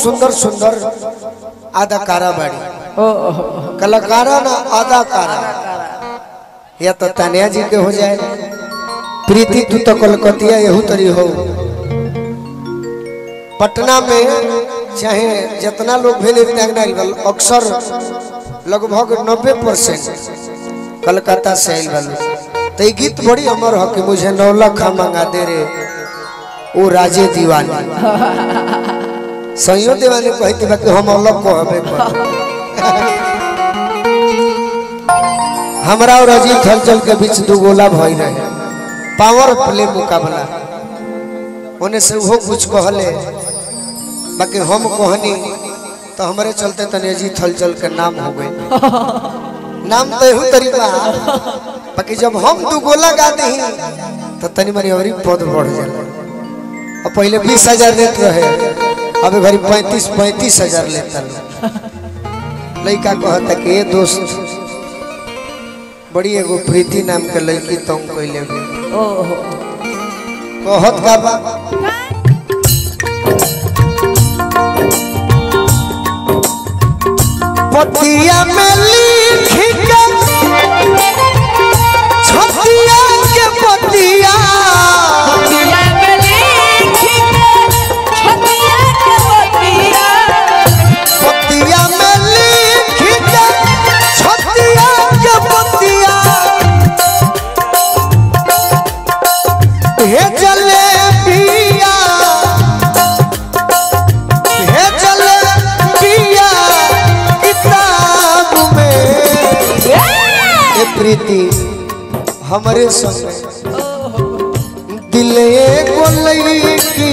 सुंदर सुंदर अदाकारा बाड़ी ओ ओ, कलाकारा ना अदाकारा या तो तानिया जी के हो जाए प्रीति तू तो कलकतिया यहू तरी हो पटना में चाहे जितना लोग भी नृत्यांगना आइल बा, अक्सर लगभग नब्बे परसेंट कलकत्ता से आइल बा तो ये गीत बड़ी अमर हो कि मुझे नौलखा मंगा दे रे ओ राजे दीवानी सहियो दीवानी कहती बा कि हम अलग कहबे कर हमरा और अजीत हलचल के बीच दू गोला भई रहे पावर प्ले मुकाबला ओने से वो कुछ कहले बाकी हम कहनी तो हमारे चलते तने अजीत हलचल के नाम हो गए नाम तो एहू तरीका बाकी जब हम दू गोला गा दही तो तनी मनी और पद बढ़ जाला और पहले बीस हजार देते रहे अब घरी पैंतीस पैंतीस हजार लेता लोग लड़का कहता कि ये दोस्त बड़ी एगो प्रीति नाम के लड़की तुम कैले भी ओ ओ, कहत का बा पतिया में लिख के छतिया के पतिया छतिया के लिख के, छतिया के बतिया। पतिया में लिख के छतिया के पतिया हे जले पिया हे जले पिया किताब में ए प्रीति हमारे संग दिल एगो लईकी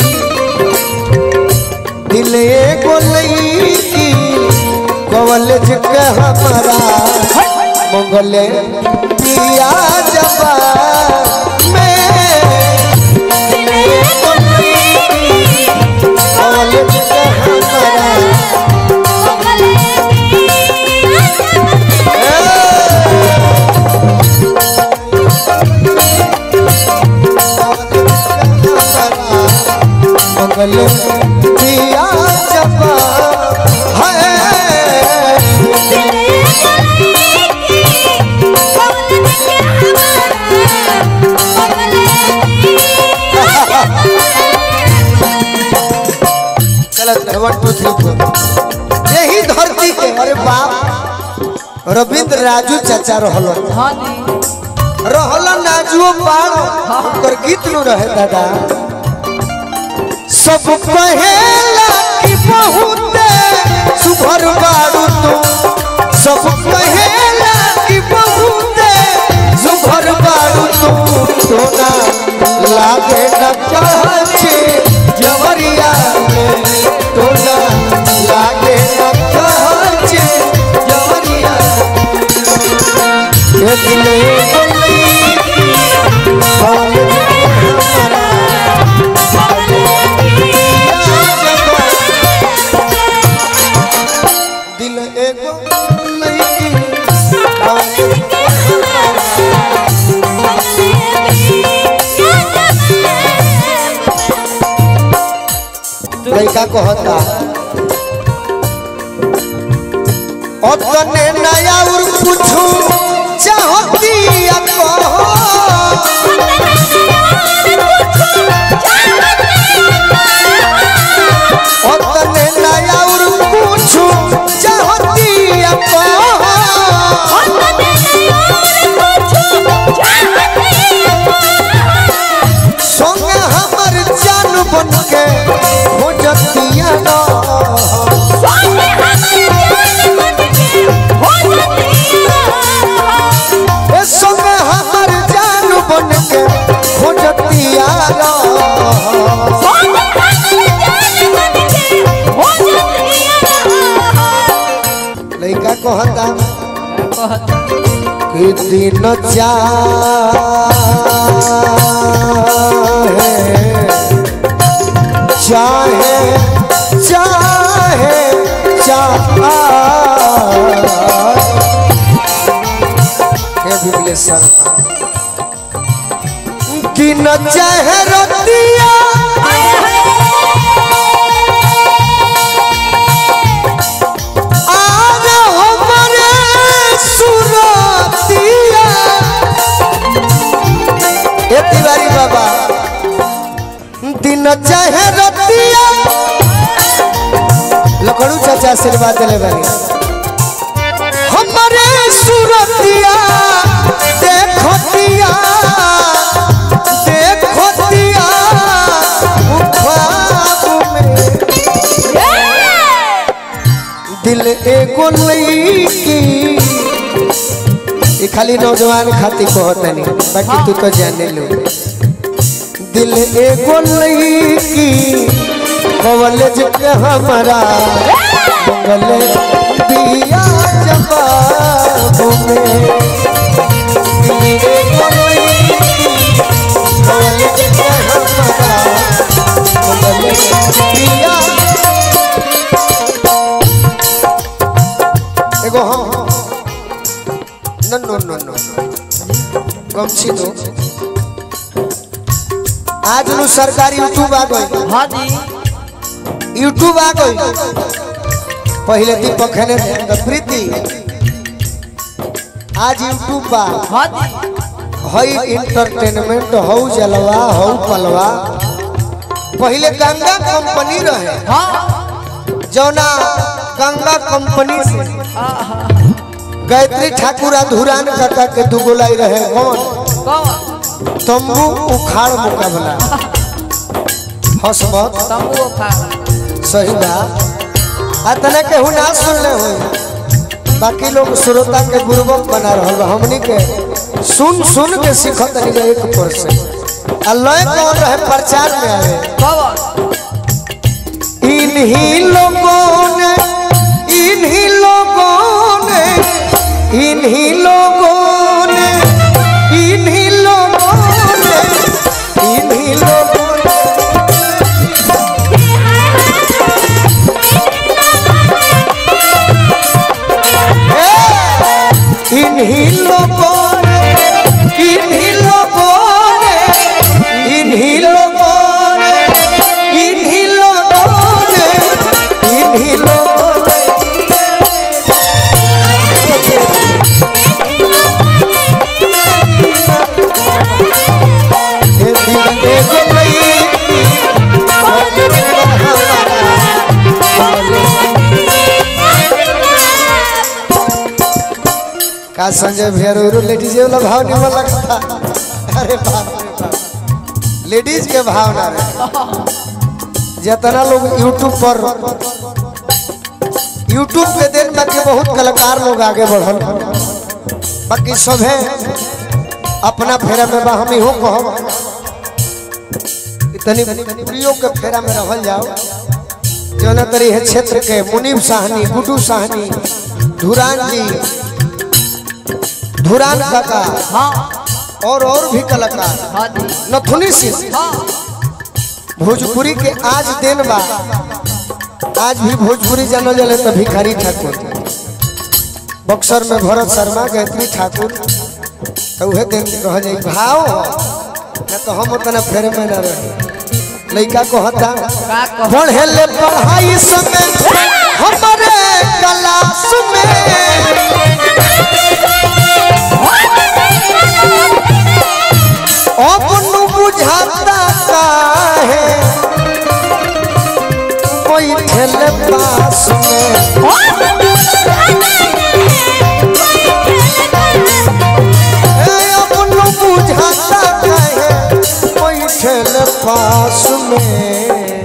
दिल एगो लईकी कॉलेज के हमारा मंगले पिया जबा में दिल एगो लईकी कॉलेज के हमारा मंगल पिया जबा है गलत है वन टू थ्री फोर यही धरती के अरे बाप रविंद्र राजू चाचा रहल हाँ जी रहल नाजुओ पार ओकर गीत नु रहे दादा सब कहेला कि बहुत सुभर बारू तू सब कहेला कि बहुत सुभर बारू तू टोना लागे न कहचे जवरिया में टोना लागे न कहचे जवरिया ये दिले दिल एगो लईकी लड़का कहता अपने नया और कुछ चाहती अपने नया और कुछ चाहती संग हमर जान बन के खोजतिया ना ए संग हमर जान बन के खोजतिया ना लड़का कहता कि दिन चाहे चाहे चाहे चाहे बिमले शर्मा दिन चाहे रतिया दिन चाहे रतिया लकड़ू चाचा आशीर्वाद दिले बानी हमारे सूरतिया देखो दिया देखो दिया वो ख्वाब में दिल एगो लईकी ये खाली नौजवान खातिर कहतनी बाकी तू तो जाने लो दिल एगो लईकी कॉलेज के हमारा मंगल बिया जवाब में दिल एगो लईकी कॉलेज के हमारा मंगल बिया एगो हम नो नो नो नो गमछी दो आज नु सरकारी यूट्यूब आ गई हाँ जी यूट्यूब आ गई पहले दीपक है ने प्रीति आज यूट्यूब बा हाँ जी हई इंटरटेनमेंट हौ जलवा हौ पलवा पहले गंगा कंपनी रहे हाँ जौना गंगा कंपनी से गायत्री ठाकुर आ धुरान काका के दुगोलाई रहे कौन कौन तंबू उखाड़ मुकाबला हसमत तंबू खा सही बात आ तना के हुना सुनले हो बाकी लोग श्रोता के गुरुबक बना रहल बा हमनी के सुन सुन के सीखत नहीं एक परसेंट आ लय कौन रहे प्रचार में आवे कौन इन्हीं लोगों ने इन्हीं लोगों ने इन्हीं लोगों ने इन्हीं लोगों ने इन्हीं लोगों ने ए, इन्हीं लोगों ने इन्हीं लोगों ने इन्हीं लोगों ने इन्हीं लोगों ने इन्हीं लोगों ने ये दिल एगो लईकी, का संजय भैया रो रो लेडीज वाला भाव नहीं मन लगता अरे बाप रे बाप लेडीज के भाव ना रहे जितना लोग यूट्यूब पर यूट्यूब पे दिन बाकी बहुत कलाकार लोग आगे बढ़ल बाकी सभे अपना फेरा में बा हम हो कहब इतनी प्रियो के फेरा में रहल जाओ जौना तरी है क्षेत्र के मुनीब साहनी गुड्डू साहनी धुरान जी धुरान काका हाँ और और भी कलाकार हाँ जी नथुनी सिंह हाँ भोजपुरी के आज दिन बा आज भी भोजपुरी जानल जले तो भिखारी ठाकुर बक्सर में भरत शर्मा गायत्री ठाकुर तो उहे दिन रह जाई भाव हो। ना तो हम उतना फेरे में ना रहे लड़का को हता का कह पढ़े ले पढ़ाई समय हमारे क्लास में अब नु बुझाता काहे कोई ठेले पास में ए, अब नु बुझाता काहे कोई ठेले पास में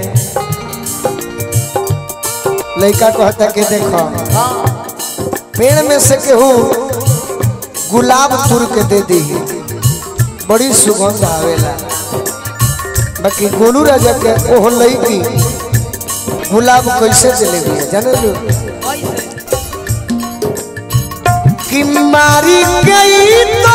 लड़का कहता कि देखो पेड़ में से केहू गुलाब तुर के दे दी बड़ी सुगंध आवेला बाकी गोलू राजा के ओह लईकी गुलाब कैसे चले गए जाने लो कि मारी गई तो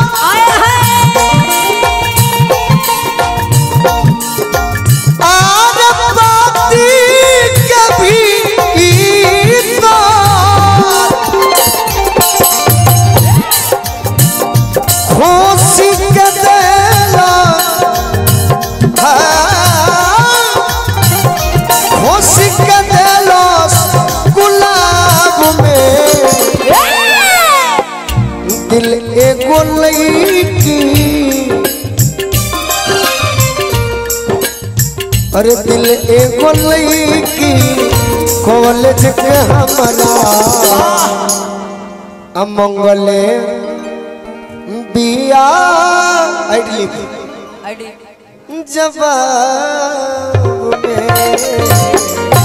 आर बाती कभी तो खुशी के देला खुशी के देला गुलाब में दिल एगो लईकी अरे दिल एगो लईकी कॉलेज के हमारा अमंगले बिया आइडली आईडी जवाब में